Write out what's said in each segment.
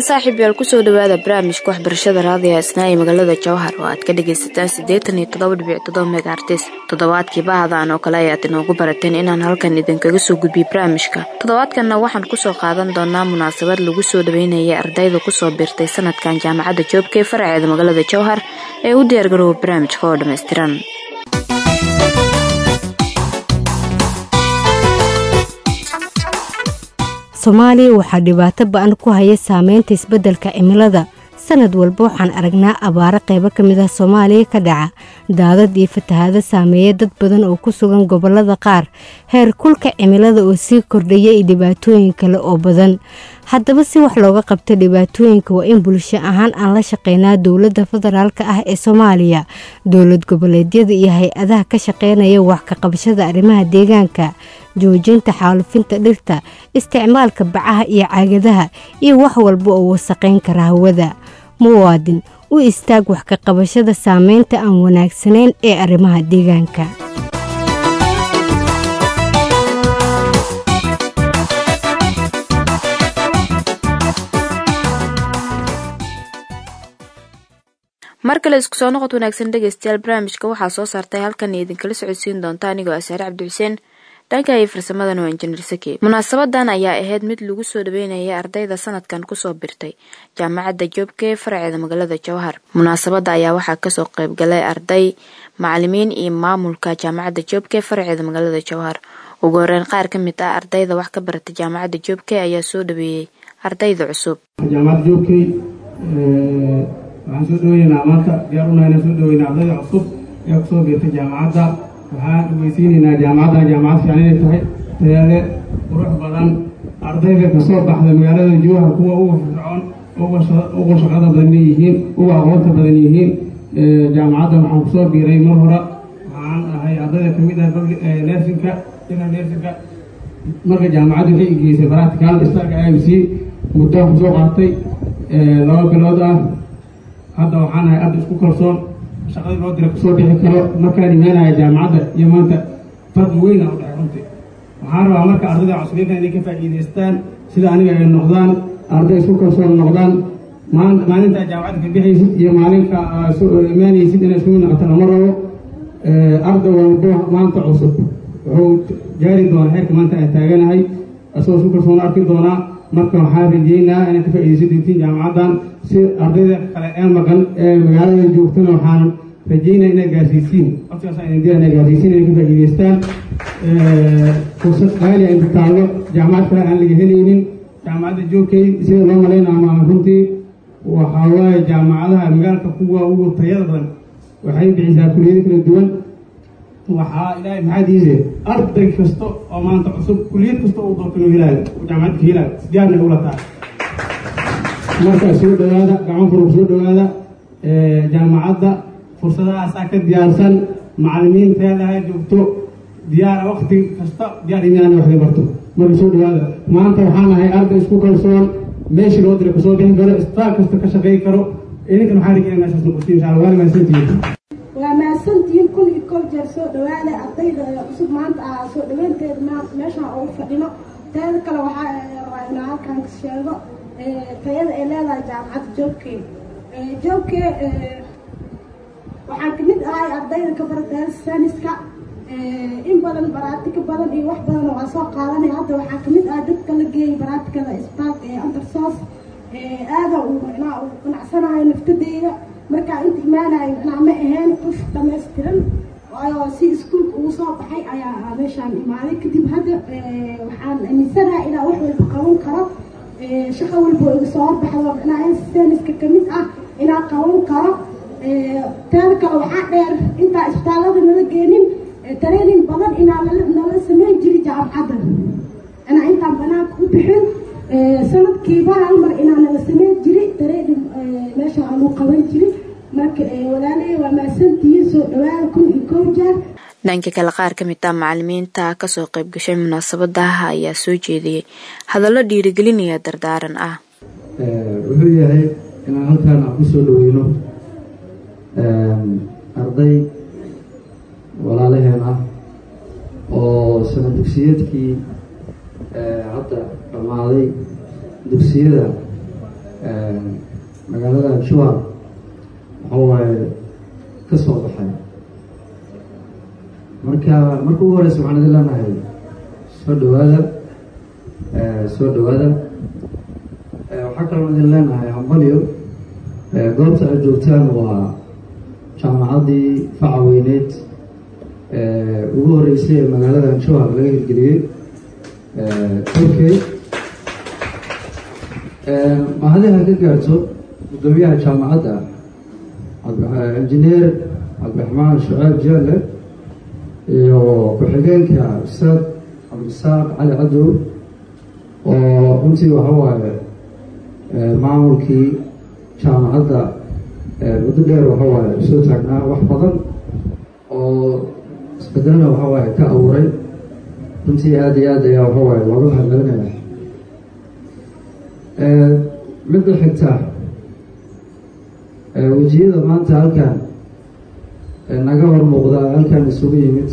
wacan saaxiib yaal kusoo dhawaada barnaamijka waxbarashada raadiga isnaa ee magaalada jawhar oo aad ka dhagaysataan siddeetan iyo toddoba dhibic toddoba megaartis toddobaadkii bahadan oo kale ayaad inoogu barateen inaan halkan idinkaga soo gudbiyo barnaamijka toddobaadkanna waxaan kusoo qaadan doonaa munaasabad lagu soo dhaweynaya ardayda kusoo biirtay sanadkan jaamacadda joobka ee faraceeda magaalada jawhar ee u diyaargarooba barnaamijka oo dhammaystiran soomaaliya waxaa dhibaato ba-an ku haya saameynta isbeddelka cimilada sanad walba waxaan aragnaa abaaro qaybo ka mid ah soomaaliya ka dhaca daadad iyo fatahaado saameeya dad badan oo ku sugan gobollada qaar heer kulka cimilada oo sii kordhaya iyo dhibaatooyin kale oo badan haddaba si wax looga qabto dhibaatooyinka waa in bulsho ahaan aan la shaqeynaa dowladda federaalka ah ee soomaaliya dowlad goboleedyada iyo hay-adaha ka shaqeynaya wax ka qabashada arrimaha deegaanka joojinta xaalufinta dhirta isticmaalka bacaha iyo caagadaha iyo wax walba oo wasaqayn kara hawada muwaadin u istaag wax ka qabashada saameynta aan wanaagsanayn ee arrimaha deegaanka mar kale isku soo noqod wanaagsan dhegeystayaal barnaamijka waxaa soo saartay halkan idinkala socodsiin doonta anigoo asaare cabdi xuseen dhanka iyo farsamadana waa injineer saki munaasabadan ayaa ahayd mid lagu soo dhaweynaya ardayda sanadkan kusoo birtay jaamacadda joobka ee faraceeda magaalada jawhar munaasabada ayaa waxaa kasoo qeybgalay arday macalimiin iyo maamulka jaamacadda joobka ee faraceeda magaalada jawhar ugu horeyn qaar ka mid ah ardayda wax ka barata jaamacadda joobke ayaa soo dhaweeyey ardayda cusub jaamacadda joobkey waxaan soo dhaweynaa maanta diyaar unahay inaan soo dhaweynaa ardayda cusub ee kusoo biirtay jaamacadda waxaan dhageysiinaynaa jaamacadda jaamacad fiican inay tahay tayaale qurux badan ardayda kasoo baxda magaalada jowhar kuwa uga fircoon uga shaqada badan yihiin uga aqoonta badan yihiin jaamacadda waxaan kusoo biiray mar hore waxaan ahay ardayda kamid ah nersinka ina nersinka marka jaamacadda waxay igeysay baractical starka i m c muddo kusoo qaatay laba bilood ah hadda waxaan ahay arday isku kalsoon shaqadii loo dira kusoo bixi karo markaan imaanaya jaamacadda iyo maanta fadli weyna u dhahay runtii waxaan rabaa marka ardayda cusubinkan inay ka faa'iidaystaan sida aniga ay noqdaan arday isku kalsoon noqdaan maalintaa jaamacadda ka bixaysid iyo maalinka imaanaysid inay isku mid noqoto lama rabo arday walbo maanta cusub wuxuu gaari doonaa heerka maanta aan taaganahay isagoo isku kalsoon arki doonaa marka waxaan rajeynaa inaad ka faa'iidaysan doontiin jaamacaddan si ardayda kale ee maqan ee magaalada joogtana waxaan rajeynaa inaad gaarsiisiin waqtigaas idin dira inaad gaarsiisiin inay ka faa'iidaystaan fursad qaali inta taallo jaamacad kale aan laga helaynin jaamacadda joogkay sida loo malaynayo ama runtii waxaa waaye jaamacadaha magaalka kuwa ugu tayada badan waxay bixisaa kuliyado kala duwan waxaa ilaahay maxaadiise arday kasta oo maanta cusub kuliyad kasta uu doorto inuu helaayo jaamacadda ka helaayo sijaarna ula tahay markaa soo dhawaada gacmo furug soo dhawaada jaamacadda fursadahaasaa ka diyaarsan macalimiinteedaha joogto diyaara wakti kasta diyaar imaana waxda barto marka soo dhawaada maanta waxaan ahay arday isku kalsoon meeshii loo dira kasoo bixin karo isbitaal kasta ka shaqayn karo idinkan waxaan rajeyna meeshaas noqotiin insha allah waana mahadsantihiin waa mahadsantihiin kun iyo kol jeer soo dhawaada ardayda cusub maanta ah soo dhaweynteeda meeshaan ugu fadhino teeda kale waxaa rabaa inaa halkaan ka sheego tayada ay leedahay jaamacadda joobkee joobkee waxaan kamid ahay ardayda ka barata saniska in badan baraatika badan iyo wax badan oo aan soo qaadanay hadda waxaa kamid ah dadka la geeyay baraatikada isbitaalka ee andersos aada uu macnaha uu qanacsanahay naftadeyda markaa inta imaanayo macnaha ma ahayn qof dhamaystiran waayo si iskuulka ugu soo baxay ayaa meeshaan imaaday kadib hadda waxaan aaminsanahay inaa wax walba qaban karo shaqo walba oo iga soo horbaxdo macnaha saniska kamid ah inaa qaban karo teeda kale waxaa dheer intaa isbitaallada nala geenin training badan inaa nala sameyn jiri jaamacadda inaa intaan banaanka u bixin sanadkiiba hal mar inaa nala sameyn jiri training meesha aanu qaban jiri marka walaaley waa mahadsantihiin soo dhawaada kun iyo kow jeer dhanka kale qaar ka mid ah macalimiinta kasoo qayb gashay munaasabadaha ayaa soo jeediyey hadallo dhiirigelinaya dardaaran ah wuxuu yahay inaan halkaan aan kusoo dhaweyno arday walaalaheen ah oo sana dugsiyeedkii hadda dhammaaday dugsiyada magaalada juar waxa waaye ka soo baxay marka marka ugu horeysa waxaan idin leenahay soo dhawaada soo dhawaada waxaa kaloo idin leenahay hambalyo goobta aad joogtaan waa jaamacaddii faca weyneed ugu horeysay ee magaalada juar laga hirgeliyey turkey mahadiha ka gaarto guddoomiyaha jaamacadda injineer cabdiraxmaan shuceeb jeele iyo ku-xigeenka ustaad cabdirasaaq cali cadow oo runtii waxa waaye maamulkii jaamacadda muddo dheer waxa waaye soo taagnaa wax badan oo isbedelna waxa waaye ka abuuray runtii aada iyo aad ayaa waxa waaye looga mahadcelinaya midda xigta wejiyada maanta halkan naga hor muuqdaa halkan isugu yimid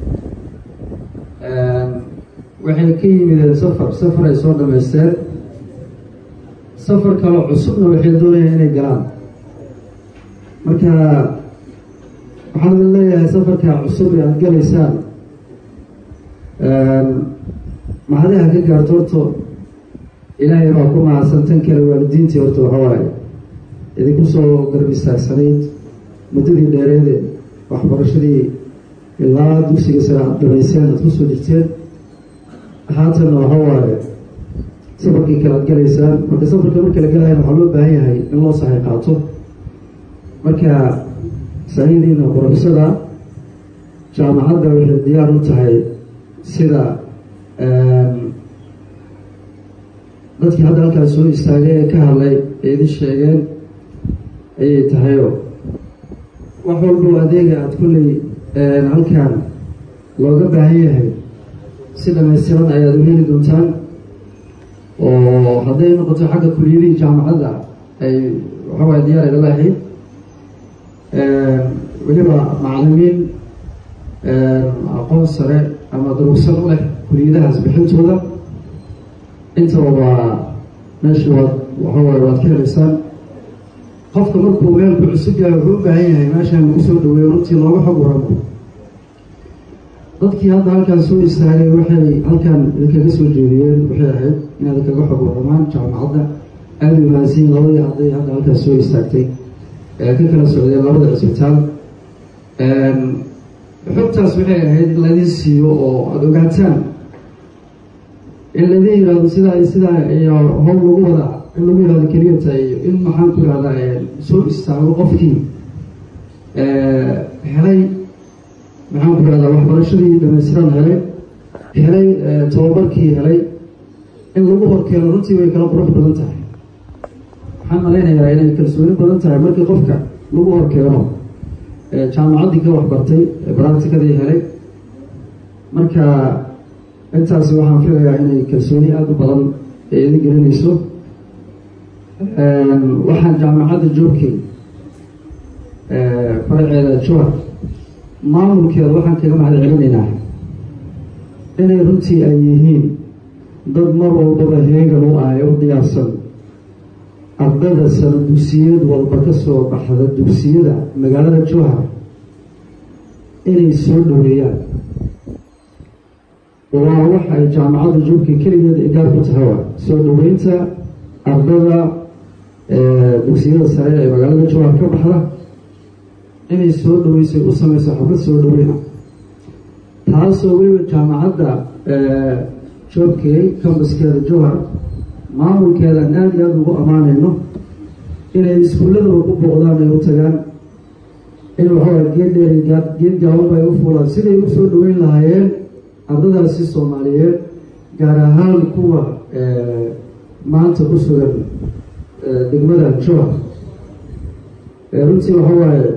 waxay ka yimideen safar safar ay soo dhamaysteen safar kaloo cusubna waxay doonayaan inay galaan marka waxaan idin leeyahay safarka cusub ee aada galaysaan mahadiha ka gaarto horto ilaahay baa ku mahadsan tan kale waalidiintii horta waxa waaye idinku soo garbisaasanayd muddadii dheereede waxbarashadii ilaa dugsiga sare aad dhamayseen aad kusoo jirteen haatanna waxa waaye safarkii kale aad galaysaan marka safarka marka la galayan waxaa loo baahan yahay in loo sahay qaato marka sahidiina qorobsada jaamacadda waxay diyaar u tahay sida dadkii hadda halkaas soo istaagay ee ka hadlay ee idin sheegeen ayay tahayoo wax walbo adeega aada kulley halkan looga baahan yahay si dhamaystiran ayaad u heli doontaan oo hadday noqoto xagga kuliyadihii jaamacadda ay waxawaay diyaar igala ahayd weliba macalimiin aqoon sare ama durugsan u leh kuliyadahaas bixintooda intaba waa meesha waad waxawaay waad ka helaysaan qofka markuu meelku cusub yahay wuxuu u baahan yahay meeshaan lagu soo dhaweeyo runtii looga xog waramo dadkii hadda halkaan soo istaagay waxay halkaan idinkaga soo jeediyeen waxay ahayd inaad kaga xog waramaan jaamacadda aada u mahadsiin labadii arday hadda halkaas soo istaagtay ee ka kala socdeen labada cisbitaal xogtaas waxay ahayd in laydin siiyo oo aada ogaataan in laydin yihahdo sidaa sidaa iyo howl lagu wada in lagu yihahdo keliyata iyo in maxaan ku ihahdaa soo istaago qofkii helay maxaan ku ihahdaa waxbarashadii dhamaystiran helay helay tababarkii helay in lagu horkeeno runtii way kala qurux badan tahay waxaan malaynayaa inay kalsooni badan tahay markii qofka lagu horkeeno jaamacaddii ka waxbartay baractikadii helay marka intaasi waxaan filayaa inay kalsooni aada u badan ee idin gelinayso waxaan jaamacadda joogkay faraceeda juhar maamulkeeda waxaan kaga mahad celinaynaa inay runtii ay yihiin dad mar walbaba heegan u ah ee u diyaarsan ardada sano dugsiyad walba ka soo baxda dugsiyada magaalada juhar inay soo dhoweeyaan waa wax ay jaamacadda joogkay keligeed ay gaar ku tahay waa soo dhoweynta ardada dugsiyada sare ee magaalada juhar ka baxda inay soo dhaweysay u sameyso xaflad soo dhaweyna taasoo weliba jaamacadda joogkay kambaskeeda juhar maamulkeedaan aada iyo aada ugu ammaanayno inay iskuulladaba ku booqdaan ay u tagaan in waxaway geed dheer geed gaabanba ay u fuulaan siday u soo dhaweyn lahaayeen ardadaasi soomaaliyeed gaar ahaan kuwa maanta ku sugan degmada juhar runtii waxa waaye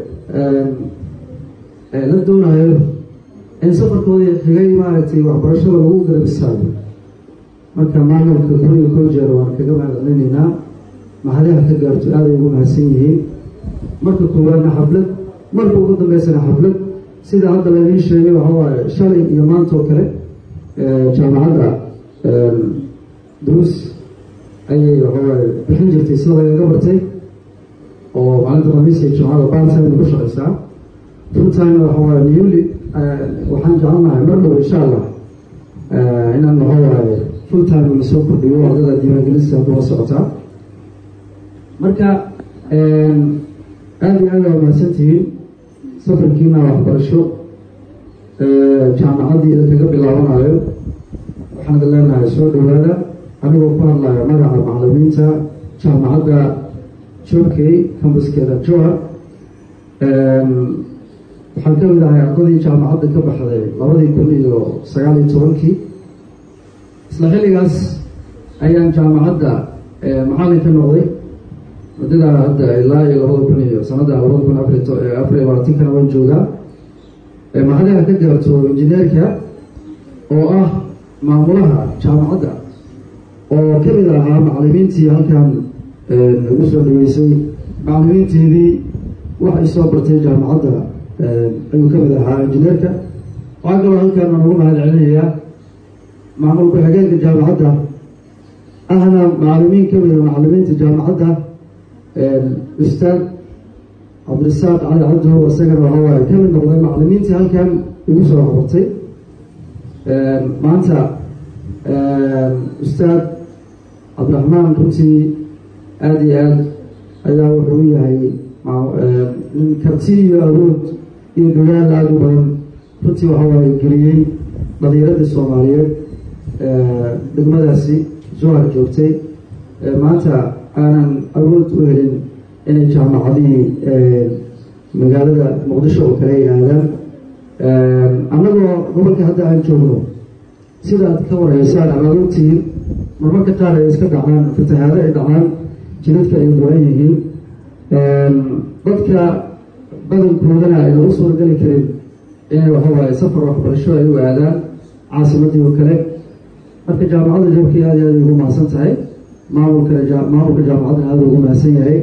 la doonayo in safarkoodii xigay maaragtay waxbarashada lagu garabisaayo marka maamulka kuriga koo jeer waan kaga mahadcelinaynaa mahadaha ka gaarto aaday ugu mahadsan yihiin marka koowaadna xaflad marka ugu dambeysana xaflad sida hadda laydiin sheegay waxa waaye shalay iyo maanta oo kale jaamacadda duruus ayay waxawaaye bixin jirtay sida lagaga bartay oo maalinta khamiis iyo jumcada bartime ku shaqaysaa full time waxawaaye newly waxaan jecelnahay mar dhow insha allah inaan waxawaaye full time lasoo kordhiyo ardada diiwaangelista kuwa socotaa marka aada iyo aada waa mahadsantihiin safarkiina waxbarasho jaamacaddii idinkaga bilaabanayo waxaan idin leenahay soo dhowaada anigoo ku hadlayo magaca macalimiinta jaamacadda joorkey kambaskeeda joa waxaan ka mid ahay ardadii jaamacadda ka baxday labadii kun iyo sagaal iyo tobankii isla xilligaas ayaan jaamacadda macallin ka noqday muddadaa hadda ilaa iyo labada kun iyo sanadda labada kun afar afariyo labaatankana waan joogaa macadaha ka gaarto injineerka oo ah maamulaha jaamacadda oo ka mid ahaa macalimiintii halkan ugu soo dhaweysay macalimiinteedii waxay soo bartay jaamacadda ayuu ka mid ahaa injineerka waxaa kaloo halkan aan ugu mahad celinayaa maamul ku-xigeenka jaamacadda ahna macalimiin ka mida macalimiinta jaamacadda ustaad cabdirasaaq cali cabdihow isagana waxawaaye ka mid noqday macalimiintii halkan igu soo qabartay maanta ustaad cabdiraxmaan runtii aada iyo aad ayaa wuxuu u yahay nin karti iyo awood iyo dadaal aada u badan runtii waxawaaye geliyey dhalinyarada soomaaliyeed degmadaasi johar joogtay maanta aanan awood u helin inay jaamacadihii magaalada muqdisho oo kale ay aadaan annagoo gobolka hadda aan joogno sidaad ka wareysaan amaad ogtihiin marmarka qaar ay iska dhacaan fatahaado ay dhacaan jidadka ay go-an yihiin dadka badankoodana ayna u suurageli karin inay waxawaaye safar waxbarasho ay u aadaan caasimadii oo kale marka jaamacadda joogkii aada aada ugu mahadsan tahay maamulka maamulka jaamacaddana aada ugu mahadsan yahay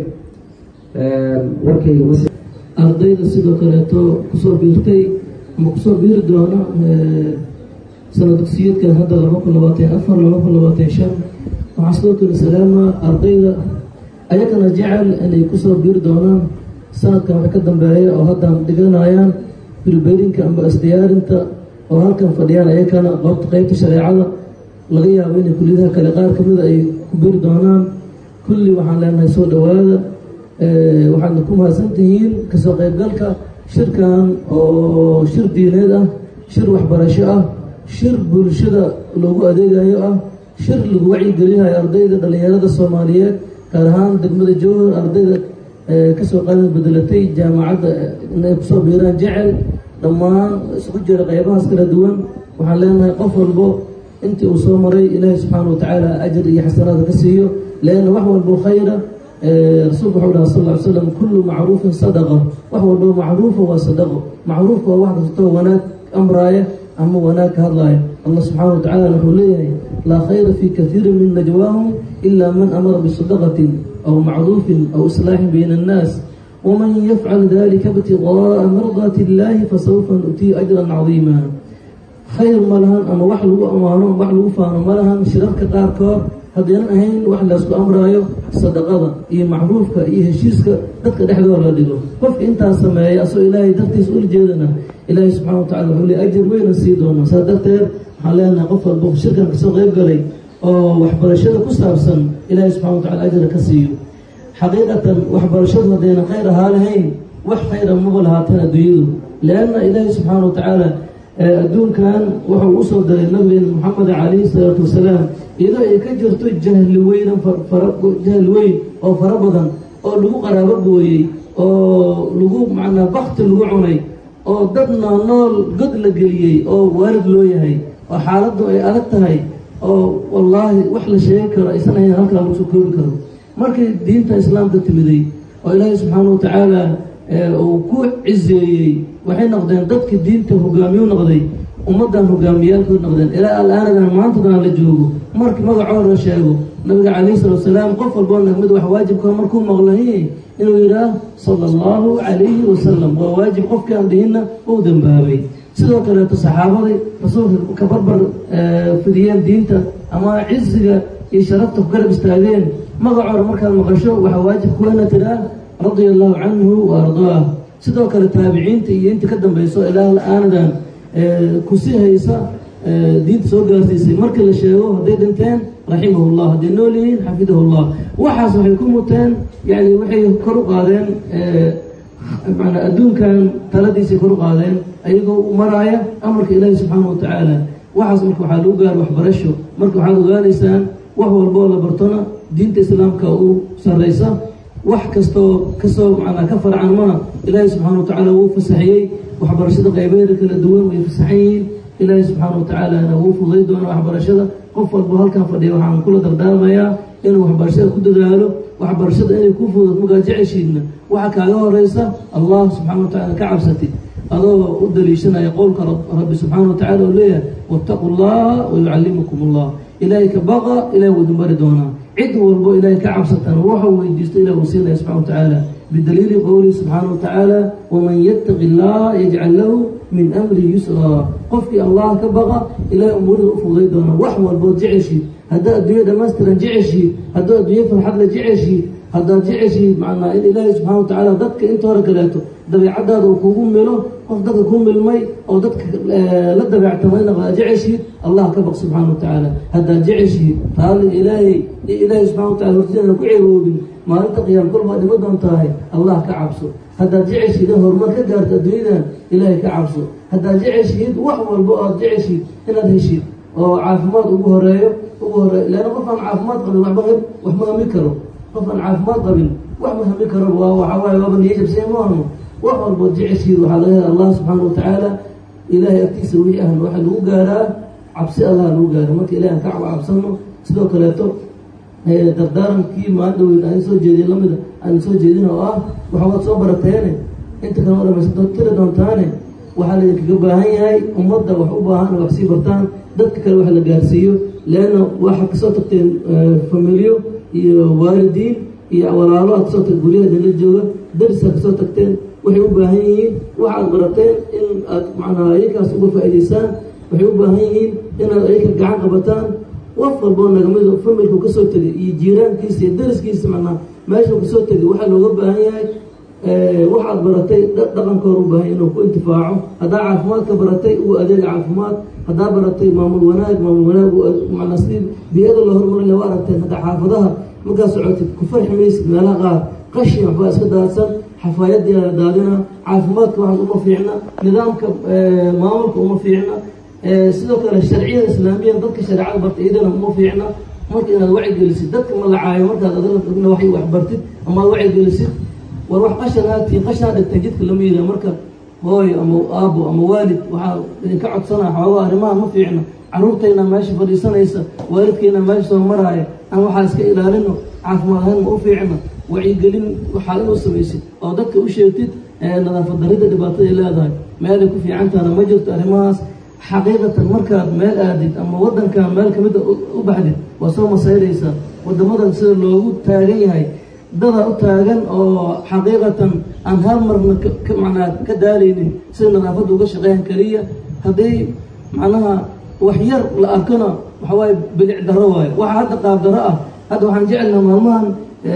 warkayga mas ardayda sidoo kaleeto kusoo biirtay ama kusoo biiri doona sana dugsiyeedkan hadda laba kun labaatan afar laba kun labaatan shan waxaa sidoo kale salaama ardayda ayagana jecel inay kusoo biiri doonaan sanadkan wax ka dambeeya oo haddan dhiganayaan birbeerinka amba isdiyaarinta oo halkan fadhiyaan ayakana qoobta qeybta shareecada laga yaabo inay kulliyadaha kale qaar kamida ay ku biri doonaan kulli waxaan leenahay soo dhowaada waxaadna ku mahadsan tihiin kasoo qeybgalka shirkan oo shir diineed ah shir waxbarasho ah shir bulshada loogu adeegayo ah shir lagu wacyigelinayo ardayda dhallinyarada soomaaliyeed gaar ahaan degmada jowhar ardayda kasoo qaadan bedelatay jaamacadda inay kusoo biiraan jecel dhammaan isku jira qeybahaas kala duwan waxaan leenahay qof walbo intii uu soo maray ilaahay subxaana wa tacaala ajar iyo xasanaada ka siiyo leanna wax walbo khayra rasuulku wuxuu dhaha sal ly slam kullu macruufin sadaqa wax walbo macruufa waa sadaqo macruufka waa wax kastoo wanaag amraaya ama wanaag ka hadlaaya allah subxaana wa tacala wuxuu leeyahay laa khayra fi kaiiri min najwaahum ila man amara bisadaqatin aw macruufin aw islaaxin bayna annaas waman yafcal dalika ibtiqaa'a mardaati illahi fasawfa nu'tihi ajran cadiima khayr ma lahan ama wax lagu amaano wax lagu faano ma lahan shirarka qaarkood haddaynan ahayn wax laysku amraayo sadaqada iyo macruufka iyo heshiiska dadka dhexdooda la dhigo qofka intaas sameeya asoo ilaahay dartiis ula jeedana ilaahay subxana wa tacala wuxuu le ajar weyna sii doonaa saas darteed waxaan leenahay qof walba shirkan kasoo qeyb galay oo waxbarashada ku saabsan ilaahay subxana wa tacala ajra ka siiyo xaqiiqatan waxbarashadu haddaynan khayr ahaa lahayn wax khayra maba lahaateen adduunyadu lianna ilaahay subxaana wa tacaala adduunkan wuxuu usoo diray nabigeena moxamed calayhi salaatu wasalaam iyadoo ay ka jirto jahli weynan jahli weyn oo fara badan oo lagu qaraabo gooyey oo lagu macnaa bakti lagu cunay oo dad noolnool god la geliyey oo waalid loo yahay oo xaaladdu ay adag tahay oo wallaahi wax la sheegi karo aysan ahayn halkaa lagu soo koobi karo markii diinta islaamka timiday oo ilaahay subxaana wa tacaala uu ku ciseeyey waxay noqdeen dadkii diinta hogaamiyu noqday ummaddan hogaamiyaalkood noqdeen ilaa al-aanadan maantadan la joogo markii magacooda la sheego nabiga calayhi salatu wasalaam qof walboo nagmid wax waajibka markuu maqlahi inuu yidhaah sala allahu calayhi wasalam waa waajib qofkii aan dhihinna uu dambaabay sidoo kaleeto saxaabadii rasuulka ka barbar fidiyeen diinta ama cisiga iyo sharafta ku garab istaageen magacoora markaad maqasho waxaa waajib kuwana tiraa radia allahu canhu wa ardaah sidoo kale taabiciinta iyo inta ka dambayso ilaa aanadan kusii haysa diinta soo gaarsiisay markii la sheego hadday dhinteen raximahu llah hadday nool yihiin xafidahu llah waxaas waxay ku muteen yani waxay kor u qaadeen manaa adduunkan taladiisay kor u qaadeen ayagoo maraaya amarka ilaahi subxaana wa tacaala waxaas marka waxaa lagu gaaro waxbarasho marka waxaad ogaanaysaan wax walboo la bartona diinta islaamka uu sarraysa wax kastoo kasoo manaa ka farcanmana ilaahi subxaana wa tacaala wuu fasaxiyey waxbarashada qaybeeda kala duwan way fasaxan yihiin ilaahi subxaana wa tacaalana wuu fuday doona waxbarashada qof walbo halkan fadhiya waxaan kula dardaarmayaa inuu waxbarashada ku dadaalo waxbarashada inay ku fudud markaad jeceshiidna waxaa kaaga horeysa allah subxana wa tacala ka cabsatid adoo u daliishanaya qowlka rabbi subxaana wa tacala oo leeyahay wattaquu llaha wayucallimukum allah ilaahay ka baqa ilahay wuu idin bari doonaa cid walbo ilaahay ka cabsatana waxau weydiisto ilah uu siinaya subxana wa tacaala bidaliili qowlihi subxaana wa tacaala waman yattaqi llaha yajcal lahu min amrihi yusraa qofkii allah ka baqa ilahay umuurida u fuday doona wax walbood jeceshiid haddaad adduunya dhamaystiran jeceshiid haddaad adduunya farxad la jeceshiid haddaad jeceshiid macnaa in ilaahay subxana wa tacaala dadka inta hore kaleeto dabeicadaada uu kugu milo qof dadka ku milmay oo dadka la dabeectamayna waa jeceshiid allah ka baq subxaana wa tacaala haddaad jeceshiid raalliga ilaahay iyo ilaahay subxana wa tacala hortiidana ku ceeroobin maalinta qiyaam kolbaa dhima doon tahay allah ka cabso haddaad jeceshiid in horumar ka gaarto adduunyadan ilaahay ka cabso haddaad jeceshiid wax walbo aad jeceshiid inaad heshid oo caafimaad ugu horeeyo ugu horeeyo leanna qof aan caafimaad qabin waxba wax ma hami karo qof aan caafimaad qabin wax ma hami karo waa waxaa waaye waaba niyajabsee maahno wax walbood jeceshiid waxaa laga hela allah subxaana wa tacaala ilaahay agtiisa wixii ahna waxaa lagu gaaraa cabsi allah lagu gaara marka ilahi aan ka cabsano sidoo kaleeto dardaarankii maadhaweyn aan soo jeediy lamida aan soo jeedin oo ah waxawaad soo barateene inta kale o dhamaysa tiri doontaane waxaa laydinkaga baahan yahay ummadda wax u baahan wax sii bartaan dadka kale wax la gaarsiiyo leanna waxaad kasoo tagteen familiyo iyo waalidiin iyo walaalo aad kasoo tag guryaha idinla jooga darisaad kasoo tagteen waxay u baahan yihiin waxaad barateen in aad macnaa ayakaas uga faa'idaysaan waxay u baahan yihiin inaad ayaka gacan qabataan qof walboo nagamido familku kasoo tegay iyo jiiraankiisa iyo dariskiisa macnaa meeshuu kasoo tegay waxaa looga baahan yahay waxaad baratay dhaqankoor u baahan inuu ku intifaaco haddaa caafimaadka baratay uu adeega caafimaad haddaa baratay maamul wanaag maamul wanaag manaa sidii biyada loo hormarin lawa aragteen hadda xaafadaha markaad socotid ku farxi maysid meelaha qaar qashin waxbaa iska daadsan xafaayadii la daadina caafimaadka waxaas uma fiicna nidaamka maamulka uma fiicna sidoo kale sharciyada islaamiya dadka shareecada barta iyadana uma fiicna marka inaad wacigelisid dadka ma la caayo markaad adna wa wax bartid ama ad wacigelisid war wax qashan aadtiin qashan aad dhigteen jidka lama yidhaha marka hooyo ama aabo ama waalid waxaa idinka codsanaa xoogaa arrimaha ma fiicna carruurtayna meesha fadhiisanaysa waalidkayna meesha soo maraaya aan waxaa iska ilaalino caafimaad ahaan ma u fiicna wacyigelin waxaa inuu samaysid oo dadka u sheegtid nadaafad darida dhibaataday leedahay meelay ku fiicantaana ma jirto arrimahaas xaqiiqatan markaad meel aadid ama waddankan meel kamida u baxdid waa soo masayraysaa waddamadan sida loogu taagan yahay dadaa u taagan oo xaqiiqatan aan hal marna manaa ka daalaynin sida nadaafadda uga shaqeeyan keliya haddii macnaha wax yar la arkona waxawaaye bilic daro waayo waxaa hadda qaab daro ah hadda waxaan jecelnaha maalmahan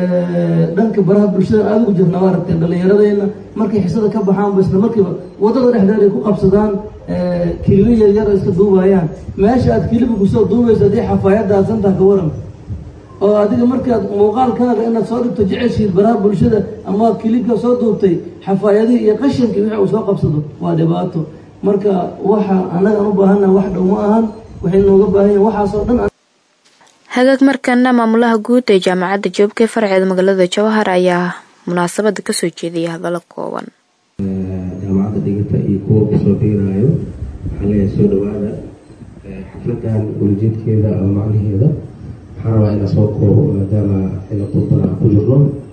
dhanka baraha bulshada aada ugu jirna waa aragteen dhallinyaradeyna markay xisada ka baxaan ba isla markiiba waddada dhexdeed ay ku qabsadaan kilibo yaryar oo iska duubayaan meesha aad kiliba kusoo duubayso haddii xafaayadda aadsantaha ka waran oo adiga markaad muuqaalkaaga inaad soo dhigto jeceshiid baraha bulshada ama kilibka soo duubtay xafaayadihii iyo qashinkii wixii uu soo qabsado waa dhibaato marka waxa annagaan u baahannaha wax dhow ma ahan waxay nooga baahan yahin waxaasoo dhan hagaag markana maamulaha guud ee jaamacadda joobka ee farceeda magaalada jawhar ayaa munaasabada kasoo jeedaya hadallo kooban jaamacadda dhigata iyo kuwa kusoo biiraayo waxaa leeyahay soo dhawaada xafladan walajeedkeeda ama macnaheeda waxaan rabaa inaa soo koobo maadaama xilli qudbada ku jirno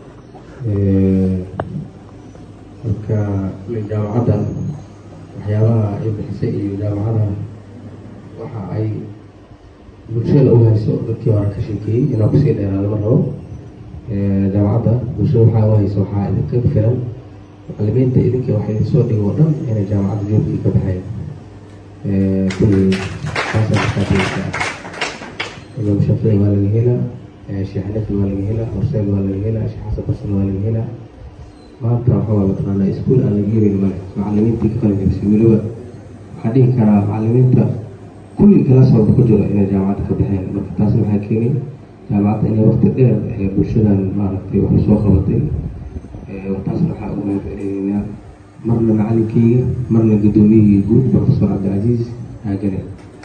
marka jaamacadda waxyaabaha ay bixisay iyo jaamacada waxa ay bulshada u hayso dadkii hore ka sheekeeyey inaa kusii dheeraado ma rabo jaamacadda bulshada waxaa u hayso waxaa idinka filan macalimiinta idinka waxa idin soo dhigo o dhan inay jaamacadda joogkii ka baxeen kulli saasa imaam shaafici waa laga helaa sheekh xanafi waa laga helaa horseed waa laga helaa sheekh xasan barsan waa laga helaa maanta waxaa waa mataqaanaa iskuol aan laga helin male macalimiintii ka qalin jabisay weliba waxaa dhihi karaa macalimiinta kulli kalaas walba ku jiro inay jaamacadda ka baxeen marka taasna waxaa keenay jaamacadda inay waqti dheer ee bulshadan maaragtay wax soo qabatay taasna waxaa ugu mahadcelinaynaa marna macalinkeyga marna guddoomiyihii guud professor cabdilcaziiz haagane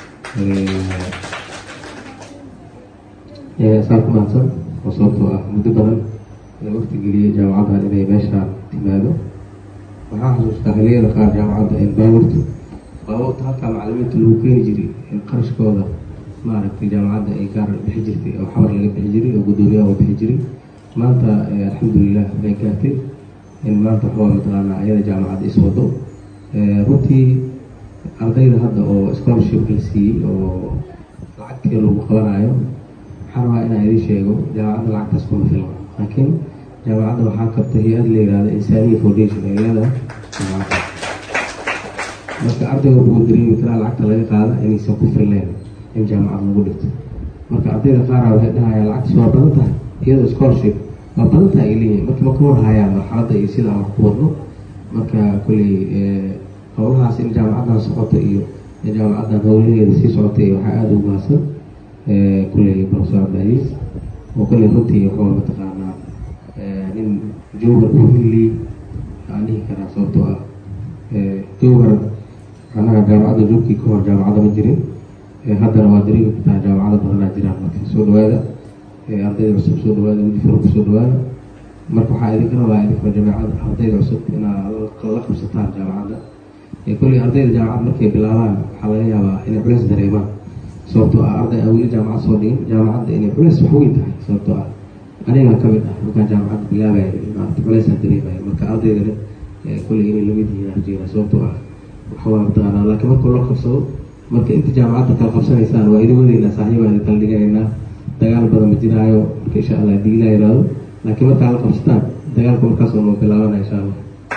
saa ku mahadsan oo sababtoo ah muddo badan ee waqti geliyay jaamacaddan inay meeshaan timaado waxaa xasuustaa xiliyada qaar jaamacadda environment baabuurta halkaa macalimiinta lagu keeni jiray in qarashkooda maaragtay jaamacadda ay gaar bixi jirtay oo xabar laga bixi jiray oo guddoomiyaha u bixi jiray maanta alxamdulilah way gaartay in maanta waxaa mataqaanaa ayada jaamacadda iswado runtii ardayda hadda oo scholarship la siiyey oo lacagtii lagu qabanayo waxaan rabaa inaan idin sheego jaamacadda lacagtaas kuma filna laakiin jaamacadda waxaa kabta hay-ad la yihahda insaniya foundation ee leedahay jaamacadda marka ardayga wuxuu dareemi karaa lacagta laga qaada inaysan ku filnayn in jaamacad lagu dhigto marka ardayda qaara waxay dhahayaan lacagtaas waa badan tahay iyadoo scholarship waa badan tahay ay leeyihin marka ma ka warhayaan marxaladda iyo sida aan wax ku wadno marka kolley howlahaas in jaamacaddan socota iyo jaamacaddan howlaheeda sii socotay waxaa aada ugu mahadsan kolley professor cabdilcaziiz oo kolley runtii waxaa mataqaanaa nin jowgar u hili aan dhihi karaa sababtoo ah jowgar anaga jaamacadda joogkii ka hor jaamacadda ma jirin haddana waa dareemi kartaa jaamacado badanaa jiraan marka soo dhawaada ardayda cusub soo dhawaada wujifur ku soo dhawaada marka waxaa idinka rabaa idinkuna jaamacada ardayda cusub inaad la qabsataan jaamacadda kolley ardayda jaamacad markay bilaabaan waxaa laga yaabaa inay culeys dareemaan sababtoo ah arday aan weli jaamacad soo dhigin jaamacadda inay culeys wax weyn tahay sababtoo ah aniga ka mid ah markaan jaamacadda bilaabaya maarata culeysaan dareemaya marka ardaydana kolley inay lamid yihiin arjeyna sababtoo ah waxawaa mataqaanaa laakiin marka loo qabsado marka inta jaamacadda kala qabsanaysaan waa idin wadaynaa saaxiibaan idin kala dhiganaynaa dagaal badan ma jiraayo marka insha allah hadii ilaa yiraahdo laakiin markaa la qabsataan dagaalka markaas oo noo bilaabana insha allah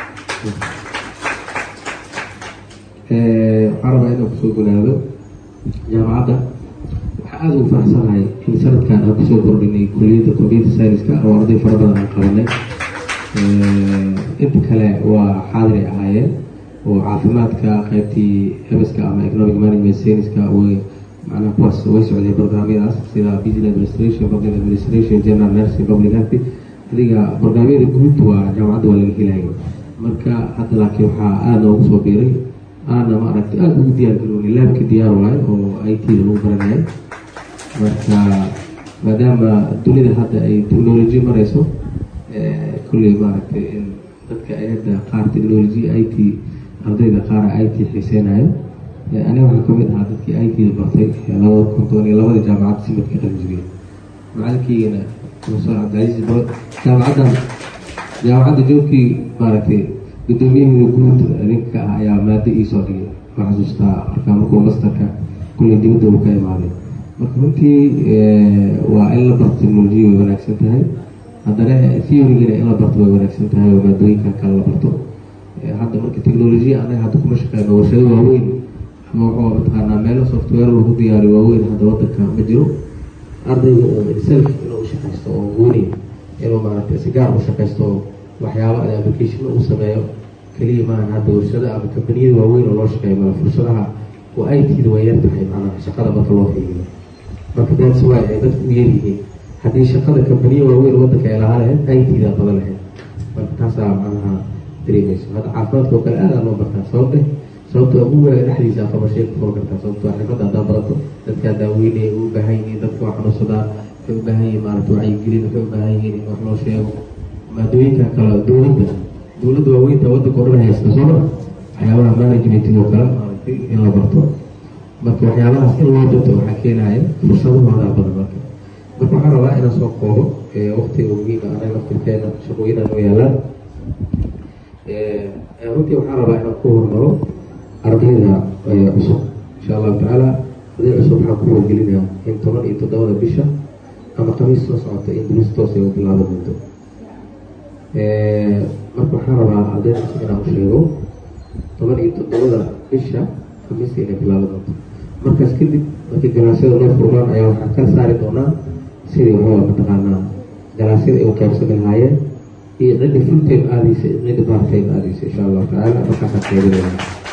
waxaan rabaa inaan kusoo gunaado jaamacadda waxaa aada ugu faraxsanahay in sanadkan aan kusoo kordhinay kuliyadda computer science-ka oo arday fara badan aan qabanay inta kale waa xaadiray ahaayeen oo caafimaadka qaybtii ebeska ama economic management science-ka way macnaha kuwaas way socday barnaamyadaas sida business administration public administration general nursing public health adiga barnaamyada guud waa jaamacadda waa laga helaya marka hadda laakiin waxaa aada loogu soo biiray aana maaragtay aada ugu diyaar garoonay laabka diyaar waayo oo i t da lagu baranayo marka maadaama dunida hadda ay technology marayso kulley maaragtay in dadka ay hadda qaar technology i t ardayda qaara i t xiiseynayo aniga waxaa kamid ahaa dadkii i t da bartay labada konton iyo labada jaamacad simadka qalinjibiyey macalinkeygana professor cabdilcaziiz bo jaamacaddan jaamacadda joogkii maaragtay guddoomiyahii guud ninka ah ayaa maado iisoo dhigay waa xasuustaa markaa markuu masterka kulley dibadda uu ka imaaday marka runtii waa in la barto technolojiya way wanaagsan tahay haddana theorygana in la barto way wanaagsan tahay oo maadooyinkan kale la barto hadda marka technolojiya anaga hadda kuma shaqeyno warshado waaweyn ama wuxuu mataqaanaa meelo software lagu diyaariyo waaweyn hadda wadanka ma jiro ardayga uu self inuu shaqaysto oo gooni inuu maaragtay si gaar u shaqaysto waxyaaba ada application uu sameeyo keliya maahan hadda warshada ama kambaniyada waaweyn oo loo shaqeeyo mala fursadaha oo i t da way yar tahay macnaha shaqada marka loo fiiriyo marka that's why ay dadku u yaryihiin haddii shaqada kambaniya waaweyn wadanka ay lahaa lahayd i t da badan lahayd marka taasaa macnaha dareemayso hadda caafimaadka oo kale aada loo bartaa sababte sababta ugu weega dhexdiisa aqabashee ku furo kartaa sababto xirfadda haddaa barato dadkaa daaweynaya u baahan yihiin dadka waa xanuunsadaa waxay u baahan yihiin maarata wacyigelin waxay u baahan yihiin in wax loo sheego maadooyinka kale dowladda dowladda waaweynta wadanka o dhan haysta soo maa waxyaabaha managementig oo kale maaragtay in la barto marka waxyaabahaas in loo barto waxaa keenaya fursadahoodaa badan marka marka waxaan rabaa inaan soo koobo waktiga muhiima anaga laftirkeena shaqooyinaan u yaalaan runtii waxaan rabaa inaan ku hormaro ardayda cusub insha allahu tacaala arday cusub waxaan ku wargelinayaa in toban iyo toddobada bisha ama khamiis soo socota in duruus toos ay u bilaaban doonto marka waxaan rabaa ardayda cusub inaan u sheego toban iyo toddobada bisha khamiiska inay bilaaban doonto markaas kadib markii galaasyada loo furmaan ayaa waxaan kala saari doonaa sidii waxaa mataqaanaa galaasyada ay u qaybsami lahaayeen iyo cidda fulltime aadaysa iyo cidda bartime aadaysa insha allahu tacaala markaasaan qaybinayna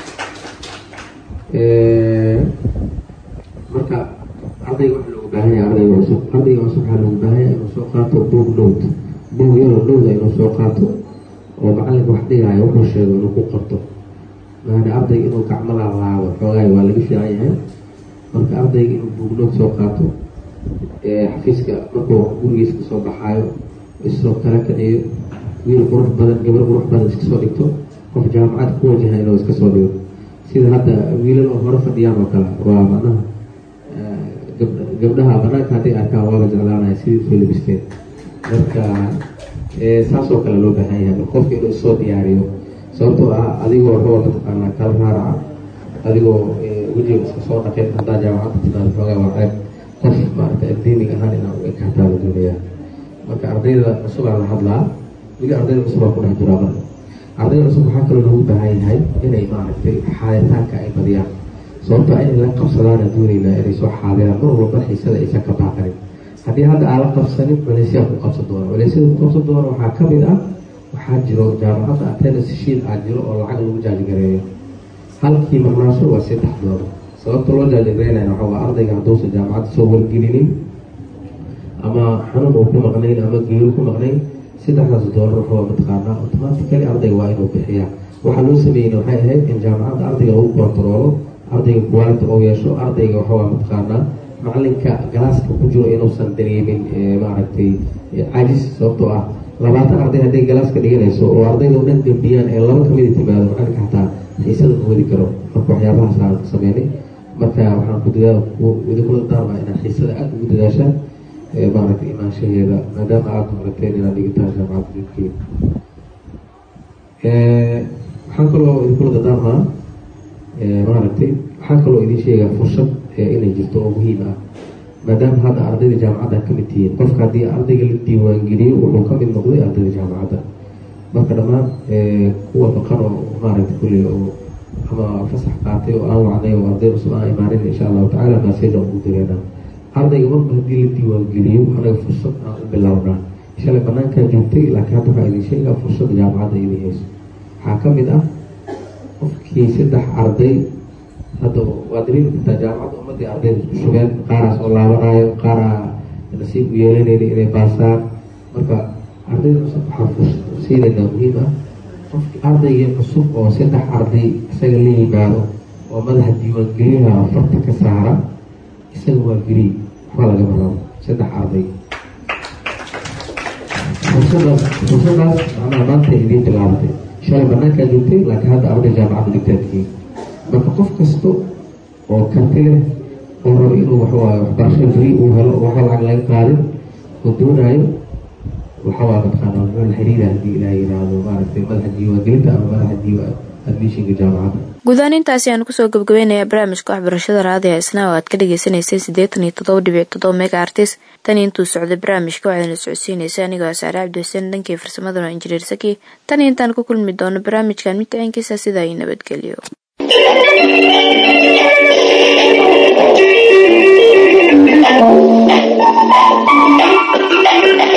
marka ardayga waxa loogu baahan yahay ardayga cusub ardayga cusub waxaa loogu baahan yahay inuu soo qaato boog note boog yaro nowda inuu soo qaato oo macalinka wax dhigaayo wuxuu sheego inuu ku qorto maana ardayga inuu gacmo laalaado xoogaay waa laga fiican yahay marka ardayga inuu boog note soo qaato xafiiska markuu gurigiisa kasoo baxaayo isoo kala kiciyo wiil qurux badan gabar qurux badan iska soo dhigto qof jaamacad ku wajaha inuu iska soo dhigo sida hadda wiilal oo hore fadhiyaan oo kale waa macnaha gabdhaha banaanka hadday arkaan waa la jeclaanaya sidii soo labisteen marka saasoo kale loo baahan yahay marka qofka inuu isoo diyaariyo sababtoo ah adigoo roo mataqaanaa kala raaraca adigoo wejiga iska soo dhaqeen haddaa jaamacadda timaado xoogaa waa ceeb qof maarata academic ahaan inaa u ekaataa la doonayaa marka ardayda cusubaa la hadlaa weli ardayda cusubaa ku dhex jiraa marka ardayda cusub waxaa kaloo loogu baahan yahay inay maaragtay xaaditaanka ay badiyaan sababtoo inay la qabsadaana doonaynaa inay soo xaadiraan mar walba xiisada aysan ka baaqanin haddii hadda aan la qabsanin culeysyaa ku qabsan doona culeysyada ku qabsan doona waxaa ka mid ah waxaa jiro jaamacadda attendance shiil aa jiro oo lacag lagu jaajigareeyo halkii marnaasho waa saddex doolar sababta loo jaajigareynaya waxaa waa ardayga hadduusan jaamacadda soo wargelinin ama xanuun uu ku maqnayn ama geeru ku maqnayn saddexdaas doolar waxaa mataqaanaa automatically ardayga waa inuu bixiyaa waxaa loo sameeyeyna waxay ahayd in jaamacadda ardayga lagu kontaroolo ardayga quality oo yeesho ardayga waxaa mataqaanaa macalinka galaaska ku jiro inuusan dareemin maaragtay cajis sababtoo ah labaatan arday hadday galaaska dhiganayso oo ardayda o dhan gambiyaan ee laba kamida timaado macalinka xataa xiisada ma wadi karo marka waxyaabahaas aan sameynay marka waxaan ku dadaal idinkula daarmaa inaad xiisada aada ugu dadaashaan maaragtay imaanshaheeda maadaama aada marateen inaad dhigitaan jaamacadda jidkeeda waxaan kaloo idinkula dadaarmaa maaragtay waxaan kaloo idin sheegaa fursad inay jirto oo muhiim ah maadaama hadda ardayda jaamacadda ka mid tihiin qofka haddii ardayga la diiwaangeliyo wuxuu ka mid noqday ardayda jaamacadda marka dhammaan kuwa baqan oo maaragtay kulley oo ama fasax qaatay oo aan wacday oo arday cusub aan imaanin insha allahu tacala maseja ugu direena ardayga marba haddii la diiwaangeliyo anaga fursad aan u bilownaa shalay banaankaa joogtay laakiin hadda waxaa idin sheegaa fursadda jaamacadda idin hayso waxaa ka mid ah qofkii saddex arday hadda waa dareemi kartaa jaamacadda ummadii ardayda isku shugeen qaaraas oo laabanayo qaaraa nasiib u yeelanayna inay baasaan marka ardayda cusub waxaa fursad siinaynaa muhiim ah qofki ardaygii cusub oo saddex arday isaga la yimaado oo madaxa diiwaangeliyaha farta ka saara isaga waa geliy waxba lagama rabo saddex arday fursadaas fursadaas macnaha maanta idiin bilaabatay shalay banaankaa joogtay laakiin hadda arday jaamacadda dhigtaadkiin marka qof kasta oo karti leh oo rabo inuu waxawaaye waxbarasho free uu helo oo waxa lacag laga qaadin oo doonaayo waxawaa mataqaana wuxuu la xiriira haddii ilaah yiraahdo maaragtay madaxa diiwaangelinta ama madaxa diiwa admishinka jaamacadda guudahaan intaasi aan kusoo gabgabaynayaa barnaamijka waxbarashada raadiga isna oo aad ka dhagaysanaysay siddeetan iyo toddoba dhibic toddoba mega artis tan intuu socday barnaamijka waxaadna socodsiinaysa anigoo asaare cabdi xuseen dhankii farsamadana waa injineer saki tan intaan ku kulmi doono barnaamijkan mid ciinkiisa sidaa iyo nabadgelyo Thank you.